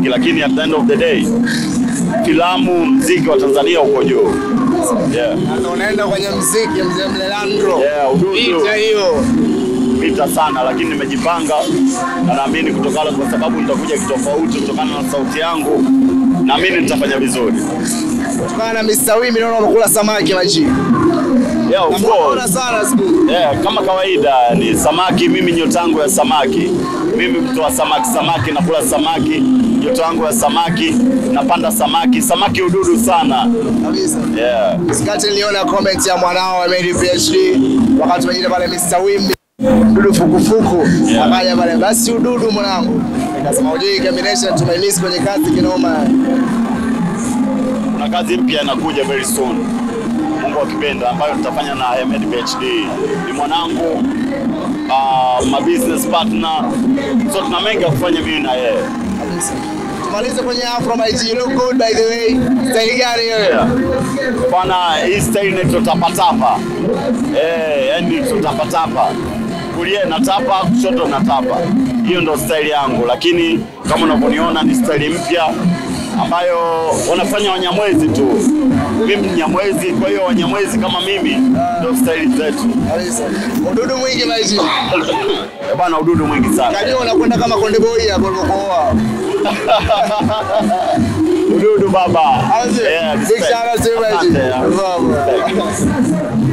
mziki, lakini at the end of the day filamu, mziki wa Tanzania uko juu. Yeah. Na unaenda kwenye mziki mzee Mlelandro. Yeah, ududu. Vita hiyo. Vita sana, lakini nimejipanga na naamini kutokana, kwa sababu nitakuja kitofauti kutokana na sauti yangu, naamini nitafanya vizuri. Kutokana na Mr. Wimbi naona umekula samaki maji. Yeah, of Namuona course. sana siku. Yeah, kama kawaida ni samaki, mimi nyota yangu ya samaki. Mimi mtu wa samaki, samaki nakula samaki, nyota yangu ya samaki, napanda samaki, samaki ududu sana. Kabisa. Yeah. Sikati niliona comment ya mwanao Amiri PhD wakati wengine pale Mr. Wimbi dudu fukufuku Yeah. akaja pale basi ududu mwanangu. Nikasema ujui combination tumemiss kwenye kazi kinoma. Kuna kazi mpya inakuja very soon. Mungu akipenda ambayo nitafanya na Ahmed PhD. Ni mwanangu uh, my business partner. So tuna mengi ya kufanya mimi na yeye. Kabisa. Tumalize kwenye Afro my G. You look good by the way. Style gani hiyo? Yeah. Bwana, hii style inaitwa tapatapa. Eh, yani tutapatapa. Kulia natapa, kushoto natapa. Hiyo ndo style yangu, lakini kama unavyoniona ni style mpya ambayo wanafanya Wanyamwezi tu. Mimi ni Nyamwezi, kwa hiyo Wanyamwezi kama mimi ndo style zetu. Kabisa. Ududu mwingi my G. Eh, Bwana, ududu mwingi sana. Kajua unakwenda kama Konde Boy hapo ulipooa. Ududu baba. Aje. Yeah, Big respect. shout out to you my G. Asante, yeah. Wow, wow.